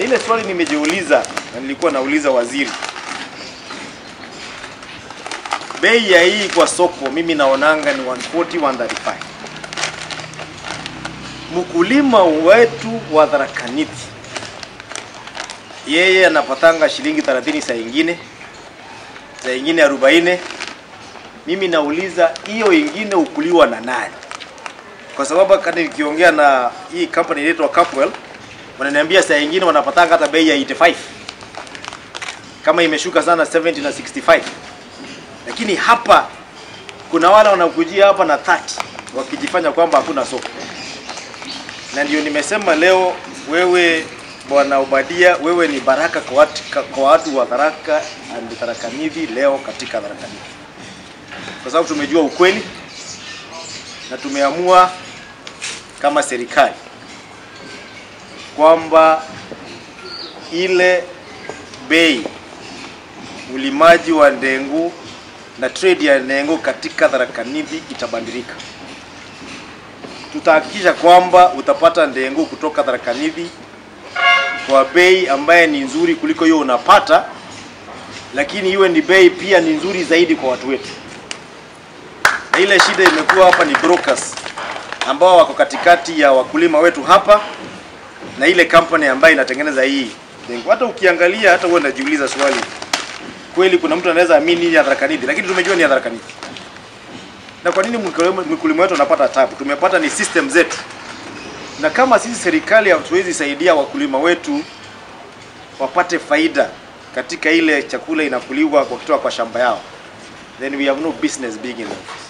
Na ile swali nimejiuliza na nilikuwa nauliza waziri, bei ya hii kwa soko mimi naonanga ni 140 135. Mkulima wetu wa Tharaka Nithi yeye anapatanga shilingi 30 saa ingine, saa ingine 40. Mimi nauliza hiyo ingine ukuliwa na nani? Kwa sababu kati nikiongea na hii company inaitwa Capwell wananiambia saa ingine wanapatanga hata bei ya 85 kama imeshuka sana 70 na 65, lakini hapa kuna wale wanakujia hapa na 30 wakijifanya kwamba hakuna soko, na ndio nimesema leo, wewe Bwana Obadia, wewe ni baraka kwa watu, kwa watu wa Tharaka and Tharaka Nithi leo katika Tharaka Nithi, kwa sababu tumejua ukweli na tumeamua kama serikali kwamba ile bei ulimaji wa ndengu na trade ya ndengu katika Tharaka Nithi itabadilika. Tutahakikisha kwamba utapata ndengu kutoka Tharaka Nithi kwa bei ambaye ni nzuri kuliko hiyo unapata, lakini iwe ni bei pia ni nzuri zaidi kwa watu wetu. Na ile shida imekuwa hapa ni brokers ambao wako katikati ya wakulima wetu hapa na ile company ambayo inatengeneza hii dengu. Hata ukiangalia hata wewe unajiuliza swali, kweli kuna mtu anaweza amini ni ya Tharaka Nithi, lakini tumejua ni ya Tharaka Nithi. Na kwa nini mkulima mkulima wetu anapata tabu? Tumepata ni system zetu, na kama sisi serikali hatuwezi saidia wakulima wetu wapate faida katika ile chakula inakuliwa kwa kutoka kwa shamba yao, then we have no business being in the office.